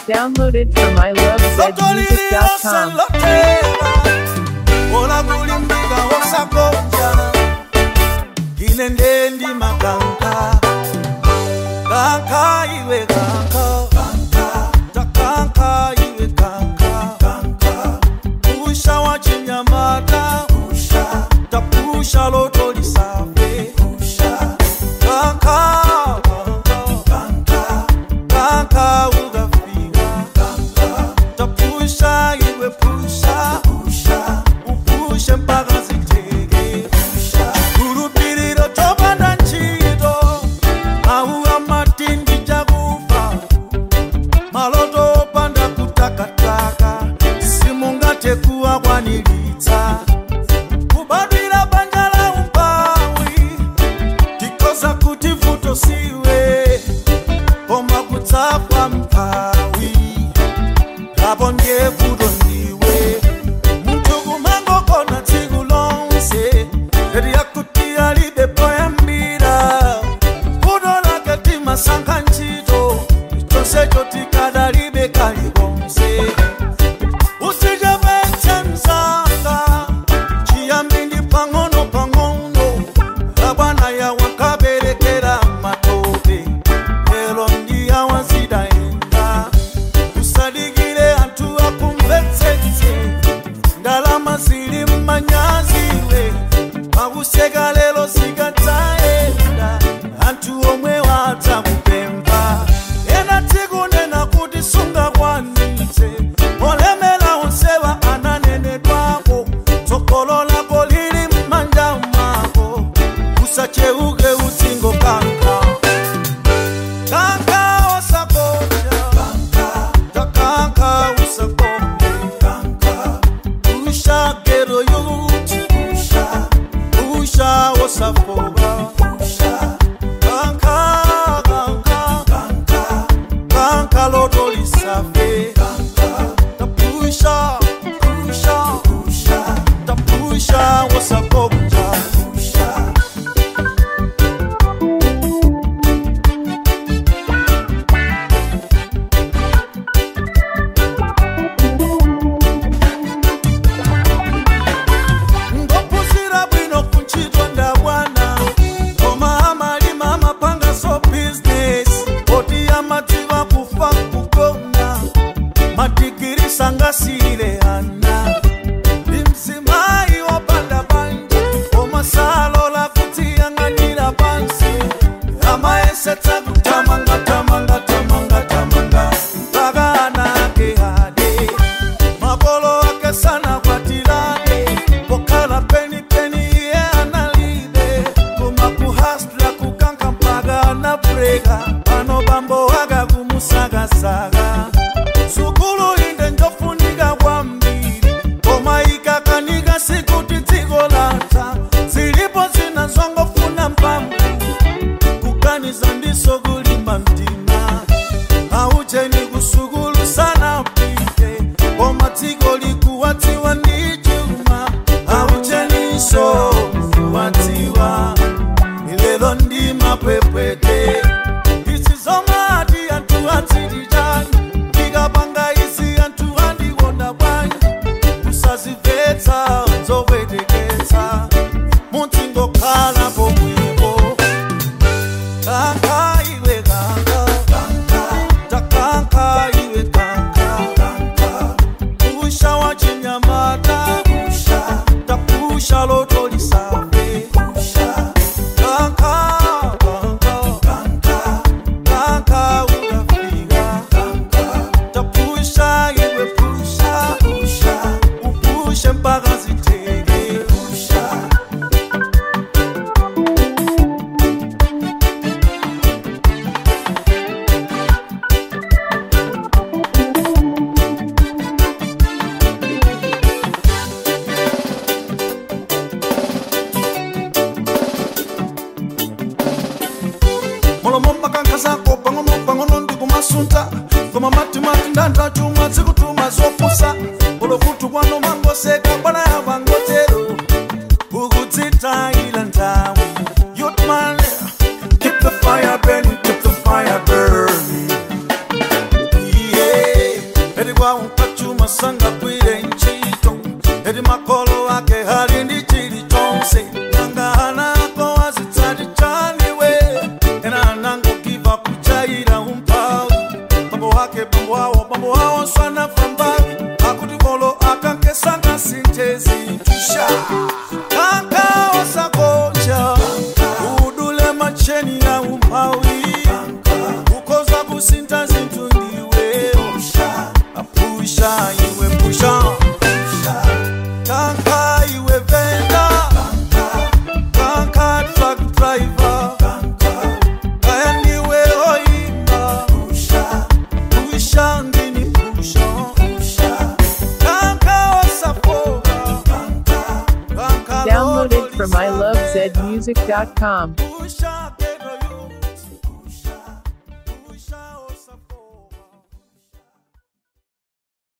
Downloaded from ilovezmusic.com. loteva ola kulimbika osakonja ine ndendi makanka kanka iwe kanka takanka iwe kanka pusha wa chinyamata tapusha lotolisafe kanka kanka ukafika tapusha iwe pusha upushe mpaka ziteke kulupiliro topanda ntchito auwa matindi chakufa maloto opanda kutakataka simungathe kuwakwaniritsa kubadwira banja la umpawi tikoza kuti vuto siwe koma kutsafa mphawi apo ndiye vuto ndiwe munthu kumangokona tsiku lonse eti yakuti alibe poyambira vuto lake timasankha ntchito chonsecho tikadalibe kalikonse usichepetse msanga chiyambi ndi pang'ono pang'ono abwana yawo kaberekera matope lero ndiyawa zidayenda usadikire anthu akumvetsetse ndalama zili mmanyaziwe pakuseka lero zikadzayenda anthu omwe wadzakupempha ena tsiku nena kuti sungakwanitse olemera onsewa ananenedwako tsogolo lako lili m'manja mwako usacheuke utsingo kanka kanka osakonja takanka usakonde usha gero yuti usha osafoba kanka kanka kanka lotolisafe tapusha tapusha osakonja ngopusira bwino kuntchito ndabwana koma amalima amapanga so business oti amadziwa kufa kugona madigiri sangasiyire ana ndi mzimayi wopanda banja koma salola kudziyang'anira pansi amayesetsa kutamanga tamanga tamanga tamanga mpaka anake ade makolo ake sana kwatilane pokhala penipeni iye analibe koma kuhasla kukanka mpaka anabreka pano bambo waka kumusakasaka sukulu inde njofunika kwambiri koma ikakanika sikuti dziko latha zilipo zina zongofuna mphamvu kuganiza ndiso kulimba mtima aucheni kusukulu sana pite koma dziko likuwadziwa ndi chuma aucheniso kuwadziwa ilelo ndi mapwepwete izi zomati anthu adziti chani ndikapanga izi anthu andikonda bwanji kusazimvetsa zopweteketsa mudzingokhala pomwepo kanka iwe kanka takanka iwe kanka pusha wa chinyamata tapusha lotolisafe kanka kanka ukafika tapusha iwe pusha upushe mpaka ziteke molomo makanka zako pang'ono pang'ono ndikumasunta koma matimati ndandachumwa zikutuma zopusa olokutu kwano mangoseka bwana yavangotero ukudzitayila nthawi yotman keep the fire burning keep the fire burning yeah kufa unkachuma sanga kwire nchito eti makolo ake hali ndi chilichonse nanga ana ako azitsati chaniwe ena anangokiva kuchaira umphawi bambo wake bambo awo bambo awo swanafa mbawi akuti kolo akankesanga sinthezi tusha kanka osakonja udule macheni ya umphawi ukhoza kusintha zinthu ndiwe apusha iwe pusha kanka iwe venda kanka truck driver kaya ndiwe oimba pusha ndini pusha kanka osafoka kanka Downloaded from ilovezmusic.com. pusha